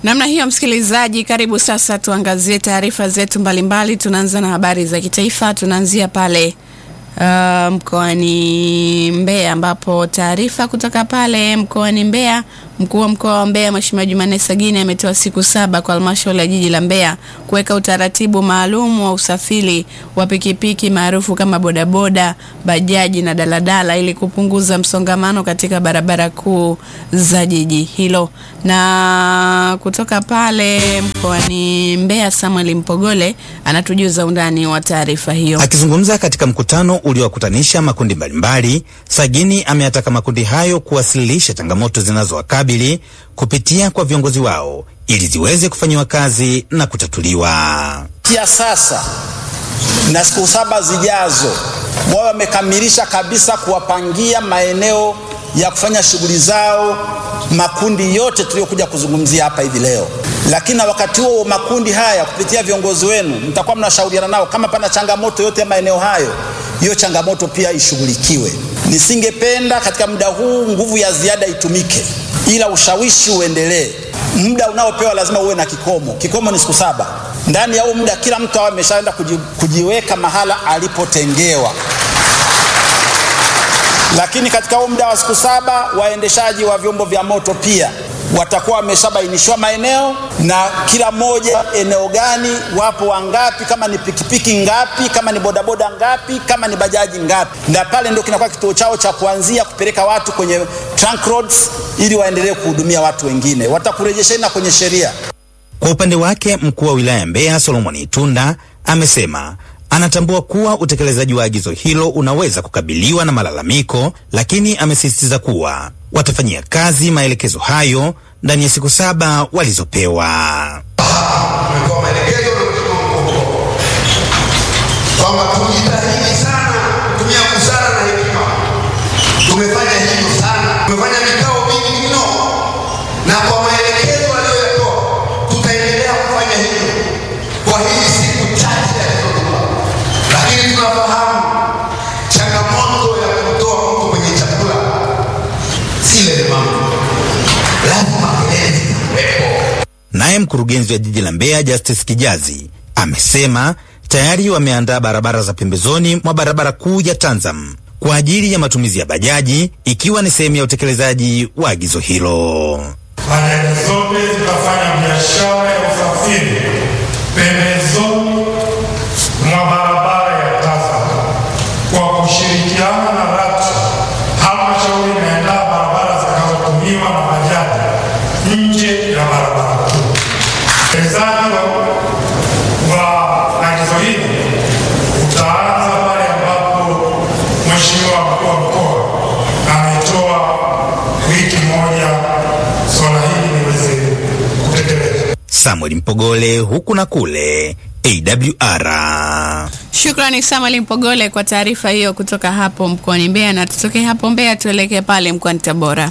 Namna hiyo, msikilizaji, karibu sasa tuangazie taarifa zetu mbalimbali. Tunaanza na habari za kitaifa. Tunaanzia pale uh, mkoani Mbeya ambapo taarifa kutoka pale mkoani Mbeya, mkuu wa mkoa wa Mbeya Mheshimiwa Jumanne Sagini ametoa siku saba kwa halmashauri ya jiji la Mbeya kuweka utaratibu maalum wa usafiri wa pikipiki maarufu kama bodaboda, bajaji na daladala ili kupunguza msongamano katika barabara kuu za jiji hilo. Na kutoka pale mkoani Mbeya, Samuel Mpogole anatujuza undani wa taarifa hiyo. Akizungumza katika mkutano uliowakutanisha makundi mbalimbali, Sagini ameyataka makundi hayo kuwasilisha changamoto zinazowakabili kupitia kwa viongozi wao ili ziweze kufanyiwa kazi na kutatuliwa. ya sasa na siku saba zijazo wao wamekamilisha kabisa kuwapangia maeneo ya kufanya shughuli zao makundi yote tuliyokuja kuzungumzia hapa hivi leo. Lakini na wakati huo makundi haya kupitia viongozi wenu mtakuwa mnashauriana nao, kama pana changamoto yote ya maeneo hayo, hiyo changamoto pia ishughulikiwe. Nisingependa katika muda huu nguvu ya ziada itumike, ila ushawishi uendelee. Muda unaopewa lazima uwe na kikomo. Kikomo ni siku saba. Ndani ya huu muda kila mtu awe ameshaenda kuji, kujiweka mahala alipotengewa lakini katika huu muda wa siku saba waendeshaji wa vyombo vya moto pia watakuwa wameshabainishwa maeneo na kila mmoja eneo gani wapo wangapi, kama ni pikipiki ngapi, kama ni bodaboda ngapi, kama ni bajaji ngapi, na pale ndio kinakuwa kituo chao cha kuanzia kupeleka watu kwenye trunk roads ili waendelee kuhudumia watu wengine. Watakurejesheni na kwenye sheria. Kwa upande wake, mkuu wa wilaya Mbeya Solomon Itunda amesema anatambua kuwa utekelezaji wa agizo hilo unaweza kukabiliwa na malalamiko, lakini amesisitiza kuwa watafanyia kazi maelekezo hayo ndani ya siku saba walizopewa. Tumetoa maelekezo na Mheshimiwa mkuu wa mkoa kwamba tujitahidi sana kutumia busara na hekima. Tumefanya hivyo sana, tumefanya vikao vingi mno, na kwa maelekezo aliyoyatoa tutaendelea kufanya hivyo kwa hizi siku chache alizotoa, lakini tunafahamu changamoto ya kutoa mtu kwenye chakula si lemavu, lazima kelele zitakuwepo. Naye mkurugenzi wa jiji la Mbeya Justice Kijazi amesema tayari wameandaa barabara za pembezoni mwa barabara kuu ya Tanzam kwa ajili ya matumizi ya bajaji ikiwa ni sehemu ya utekelezaji wa agizo hilo. Bajaji zote zitafanya biashara ya usafiri pembezoni mwa barabara ya Tazam kwa kushirikiana na RATRA. Halmashauri inaandaa barabara zitakazotumiwa na bajaji nje ya barabara kuu. Utekelezaji wa wa agizo hili utaanza pale ambapo Mheshimiwa mkuu wa mkoa ametoa wiki moja swala hili liweze kutekelezwa. Samuel Mpogole, huku na kule AWR. Shukrani Samuel Mpogole kwa taarifa hiyo kutoka hapo mkoani Mbeya, na tutoke hapo Mbeya tuelekee pale mkoani Tabora.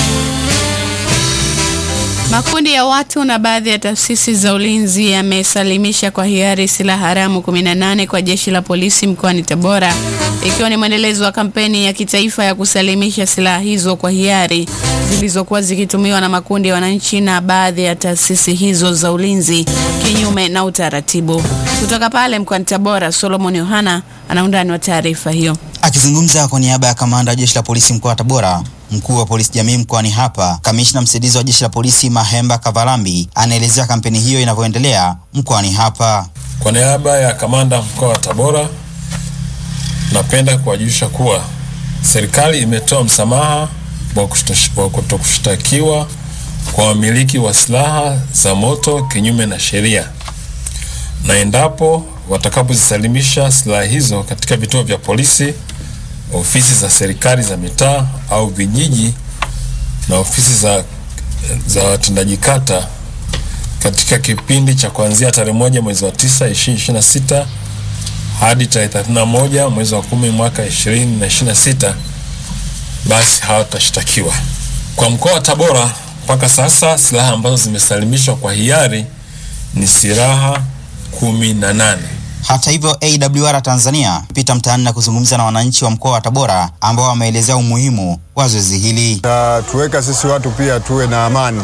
Makundi ya watu na baadhi ya taasisi za ulinzi yamesalimisha kwa hiari silaha haramu 18 kwa jeshi la polisi mkoani Tabora, ikiwa ni mwendelezo wa kampeni ya kitaifa ya kusalimisha silaha hizo kwa hiari zilizokuwa zikitumiwa na makundi ya wananchi na baadhi ya taasisi hizo za ulinzi kinyume na utaratibu. Kutoka pale mkoani Tabora, Solomon Yohana ana undani wa taarifa hiyo. Akizungumza kwa niaba ya kamanda wa jeshi la polisi mkoa wa Tabora, mkuu wa polisi jamii mkoani hapa, kamishna msaidizi wa jeshi la polisi Mahemba Kavalambi anaelezea kampeni hiyo inavyoendelea mkoani hapa. Kwa niaba ya kamanda mkoa wa Tabora, napenda kuwajulisha kuwa serikali imetoa msamaha wa kushtash- wa kutokushtakiwa kwa wamiliki wa silaha za moto kinyume na sheria, na endapo watakapozisalimisha silaha hizo katika vituo vya polisi, ofisi za serikali za mitaa au vijiji na ofisi za, za watendaji kata katika kipindi cha kuanzia tarehe moja mwezi wa tisa ishirini ishirini na sita hadi tarehe thelathini na moja mwezi wa kumi mwaka ishirini na ishirini na sita basi hawatashtakiwa. Kwa mkoa wa Tabora mpaka sasa silaha ambazo zimesalimishwa kwa hiari ni silaha kumi na nane. Hata hivyo, AWR Tanzania pita mtaani na kuzungumza na wananchi wa mkoa wa Tabora ambao wameelezea umuhimu wa zoezi hili. tuweka sisi watu pia tuwe na amani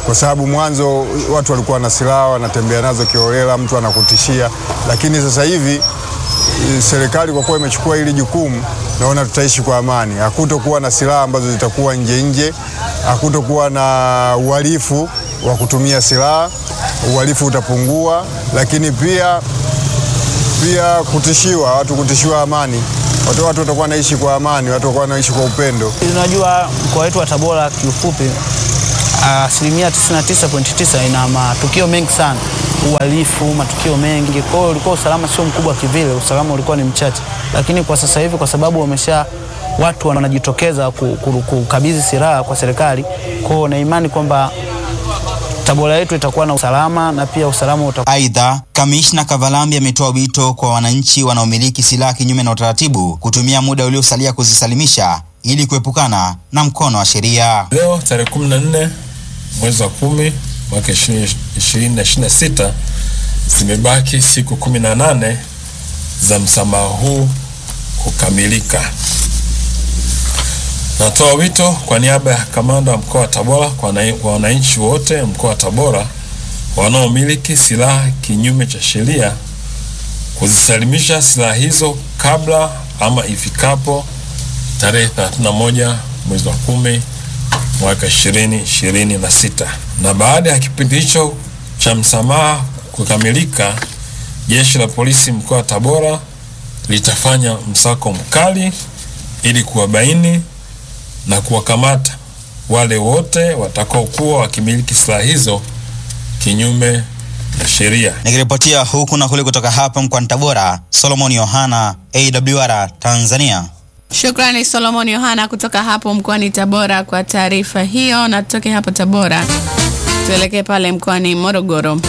kwa sababu mwanzo watu walikuwa na silaha wanatembea nazo kiholela, mtu anakutishia, lakini sasa hivi eh, serikali kwa kuwa imechukua hili jukumu, naona tutaishi kwa amani. Hakutokuwa na silaha ambazo zitakuwa nje nje, hakutokuwa na uhalifu wa kutumia silaha, uhalifu utapungua, lakini pia pia kutishiwa, watu kutishiwa amani, watu watu watakuwa naishi kwa amani, watu watakuwa naishi kwa upendo. Unajua mkoa wetu wa Tabora kiufupi, asilimia 99.9 ina matukio mengi sana, uhalifu, matukio mengi. Kwa hiyo ulikuwa usalama sio mkubwa kivile, usalama ulikuwa ni mchache, lakini kwa sasa hivi kwa sababu wamesha watu wanajitokeza ku- ku- kukabidhi silaha kwa serikali, kwa hiyo na imani kwamba Tabora yetu itakuwa na usalama na pia usalama utakuwa Aidha, kamishna Kavalambi ametoa wito kwa wananchi wanaomiliki silaha kinyume na utaratibu kutumia muda uliosalia kuzisalimisha ili kuepukana na mkono wa sheria. Leo tarehe 14 mwezi wa kumi mwaka 2026 zimebaki siku 18 za msamaha huu kukamilika. Natoa wito kwa niaba ya kamanda wa mkoa wa Tabora kwa wana- kwa wananchi wote mkoa wa Tabora wanaomiliki silaha kinyume cha sheria kuzisalimisha silaha hizo kabla ama ifikapo tarehe 31 mwezi wa kumi mwaka 2026 na baada ya kipindi hicho cha msamaha kukamilika, jeshi la polisi mkoa wa Tabora litafanya msako mkali ili kuwabaini na kuwakamata wale wote watakaokuwa wakimiliki silaha hizo kinyume na sheria. Nikiripotia huku na kule kutoka hapa mkoani Tabora, Solomon Yohana, AWR Tanzania. Shukrani Solomon Yohana kutoka hapo mkoani Tabora kwa taarifa hiyo, na tutoke hapo Tabora tuelekee pale mkoani Morogoro.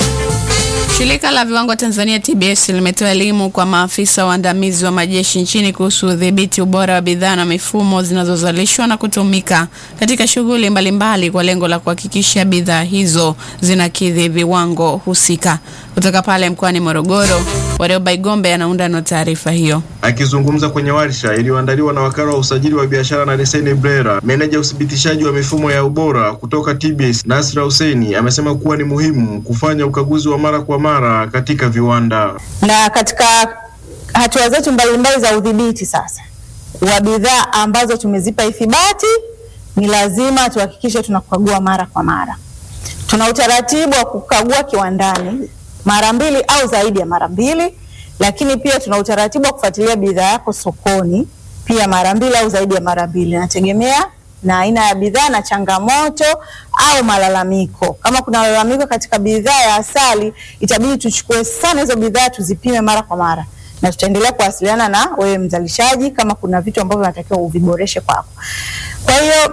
Shirika la viwango Tanzania TBS limetoa elimu kwa maafisa waandamizi wa majeshi nchini kuhusu udhibiti ubora wa bidhaa na mifumo zinazozalishwa na kutumika katika shughuli mbalimbali kwa lengo la kuhakikisha bidhaa hizo zinakidhi viwango husika. Kutoka pale mkoani Morogoro, Warioba Igombe anaunda na taarifa hiyo. Akizungumza kwenye warsha iliyoandaliwa na wakala wa usajili wa biashara na leseni BRELA, meneja uthibitishaji wa mifumo ya ubora kutoka TBS Nasra Hussein amesema kuwa ni muhimu kufanya ukaguzi wa mara kwa mara katika viwanda. na katika hatua zetu mbalimbali za udhibiti sasa wa bidhaa ambazo tumezipa ithibati, ni lazima tuhakikishe tunakagua mara kwa mara. Tuna utaratibu wa kukagua kiwandani mara mbili au zaidi ya mara mbili, lakini pia tuna utaratibu wa kufuatilia bidhaa yako sokoni pia mara mbili au zaidi ya mara mbili, inategemea na aina ya bidhaa na changamoto au malalamiko. Kama kuna malalamiko katika bidhaa ya asali, itabidi tuchukue sana hizo bidhaa tuzipime mara kwa mara, na tutaendelea kuwasiliana na wewe mzalishaji kama kuna vitu ambavyo unatakiwa uviboreshe kwako. Kwa hiyo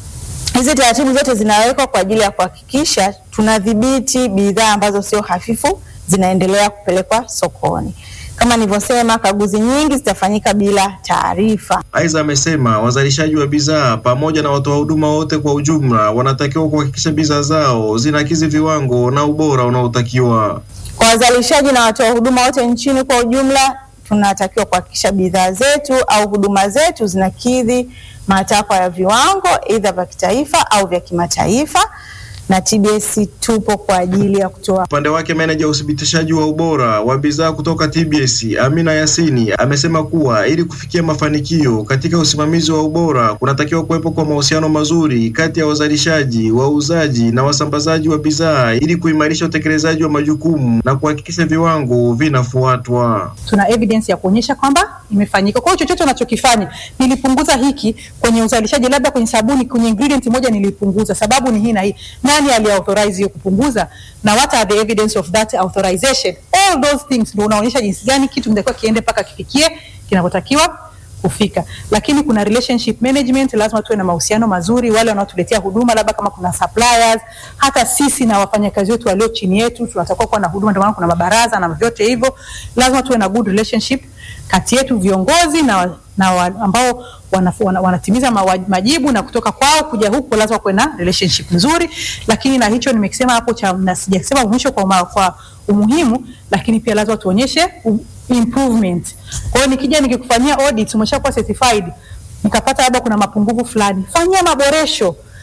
hizi taratibu zote zinawekwa kwa ajili ya kuhakikisha tunadhibiti bidhaa ambazo sio hafifu zinaendelea kupelekwa sokoni. Kama nilivyosema, kaguzi nyingi zitafanyika bila taarifa. Aidha, amesema wazalishaji wa bidhaa pamoja na watoa huduma wote kwa ujumla wanatakiwa kuhakikisha bidhaa zao zinakidhi viwango na ubora unaotakiwa. Kwa wazalishaji na watoa huduma wote nchini kwa ujumla, tunatakiwa kuhakikisha bidhaa zetu au huduma zetu zinakidhi matakwa ya viwango aidha vya kitaifa au vya kimataifa, na TBS tupo kwa ajili ya kutoa Upande wake meneja uthibitishaji wa ubora wa bidhaa kutoka TBS Amina Yasini amesema kuwa ili kufikia mafanikio katika usimamizi wa ubora kunatakiwa kuwepo kwa mahusiano mazuri kati ya wazalishaji, wauzaji na wasambazaji wa bidhaa ili kuimarisha utekelezaji wa majukumu na kuhakikisha viwango vinafuatwa. tuna evidence ya kuonyesha kwamba imefanyika. Kwa hiyo chochote unachokifanya, nilipunguza hiki kwenye uzalishaji, labda kwenye sabuni, kwenye ingredient moja nilipunguza, sababu ni hii na hii. Nani aliauthorize hiyo kupunguza, na what are the evidence of that authorization? All those things ndio unaonyesha jinsi gani kitu kinatakiwa kiende mpaka kifikie kinapotakiwa kufika. Lakini kuna relationship management, lazima tuwe na mahusiano mazuri, wale wanaotuletea huduma, labda kama kuna suppliers, hata sisi na wafanyakazi wetu walio chini yetu tunatakiwa kuwa na huduma, ndio maana kuna mabaraza na vyote hivyo, lazima tuwe na good relationship kati yetu viongozi na, na wa, ambao wanaf- wana, wanatimiza mawa- majibu na kutoka kwao kuja huku, lazima kuwe na relationship nzuri. Lakini na hicho nimekisema hapo cha, na sijasema mwisho kwa, uma- kwa umuhimu, lakini pia lazima tuonyeshe u- improvement. Kwa hiyo nikija nikikufanyia audit, umeshakuwa certified, nikapata labda kuna mapungufu fulani, fanyia maboresho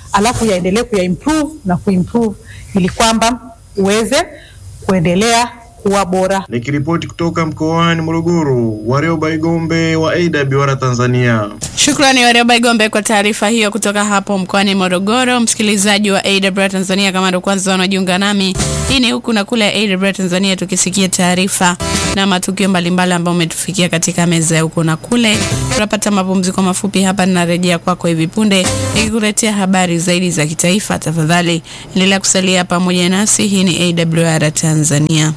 alafu yaendelee kuyaimprove na kuimprove ili kwamba uweze kuendelea kuwa bora. Nikiripoti kutoka mkoani Morogoro, Warioba Igombe wa AWR Tanzania. Shukrani Warioba Igombe kwa taarifa hiyo kutoka hapo mkoani Morogoro. Msikilizaji wa AWR Tanzania, kama ndo kwanza wanajiunga nami, hii ni huku na kule ya AWR Tanzania, tukisikia taarifa na matukio mbalimbali ambayo umetufikia katika meza ya huku na kule. Tunapata mapumziko mafupi hapa, ninarejea kwako hivi punde nikikuletea habari zaidi za kitaifa. Tafadhali endelea kusalia pamoja nasi. Hii ni AWR Tanzania.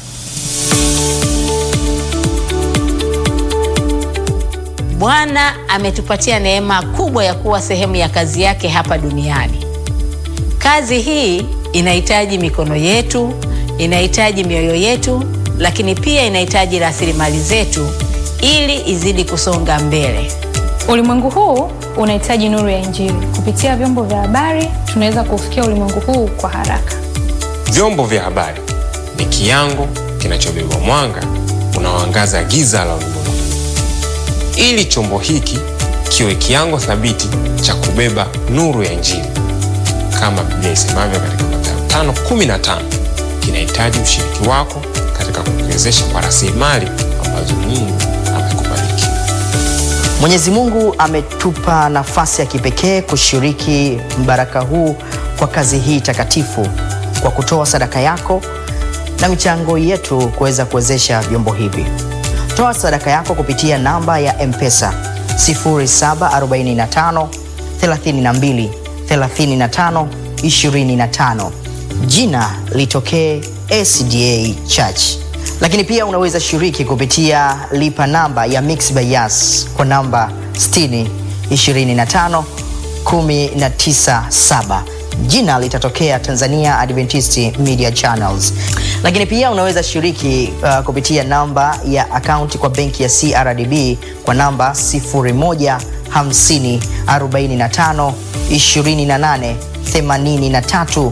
Bwana ametupatia neema kubwa ya kuwa sehemu ya kazi yake hapa duniani. Kazi hii inahitaji mikono yetu, inahitaji mioyo yetu, lakini pia inahitaji rasilimali zetu ili izidi kusonga mbele. Ulimwengu huu unahitaji nuru ya Injili. Kupitia vyombo vya habari, tunaweza kufikia ulimwengu huu kwa haraka. Vyombo vya habari ni kiango kinachobeba mwanga unaoangaza giza la ulimwengu ili chombo hiki kiwe kiango thabiti cha kubeba nuru ya Injili kama Biblia isemavyo katika Mathayo 5:15, kinahitaji ushiriki wako katika kukiwezesha kwa rasilimali ambazo Mungu amekubariki. Mwenyezi Mungu ametupa nafasi ya kipekee kushiriki mbaraka huu kwa kazi hii takatifu kwa kutoa sadaka yako na michango yetu kuweza kuwezesha vyombo hivi. Toa sadaka yako kupitia namba ya M-Pesa 0745 32 35 25. Jina litokee SDA Church. Lakini pia unaweza shiriki kupitia lipa namba ya Mixx by Yas kwa namba 60 25 197 jina litatokea Tanzania Adventist Media Channels. Lakini pia unaweza shiriki uh, kupitia namba ya akaunti kwa benki ya CRDB kwa namba 0150 45 28 83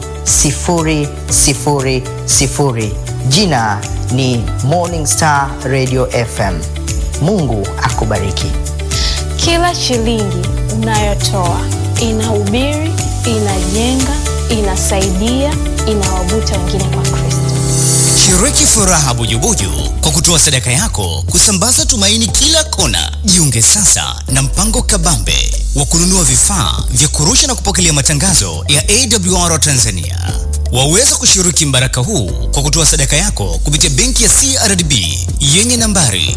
000. Jina ni Morning Star Radio FM. Mungu akubariki. Kila shilingi unayotoa inahubiri, inajenga, inasaidia, inawavuta wengine kwa Kristo. Shiriki furaha bujubuju kwa kutoa sadaka yako kusambaza tumaini kila kona. Jiunge sasa na mpango kabambe wa kununua vifaa vya kurusha na kupokelea matangazo ya AWR Tanzania. Waweza kushiriki mbaraka huu kwa kutoa sadaka yako kupitia benki ya CRDB yenye nambari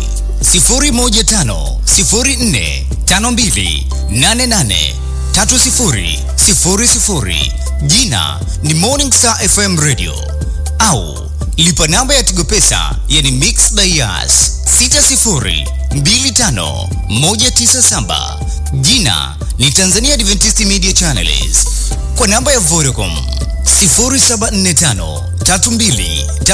0150452883000 jina ni Morning Star FM Radio au lipa namba ya Tigo Pesa yani Mixx by Yas 6025197 jina ni Tanzania Adventist Media Channels kwa namba ya Vodacom 0745 32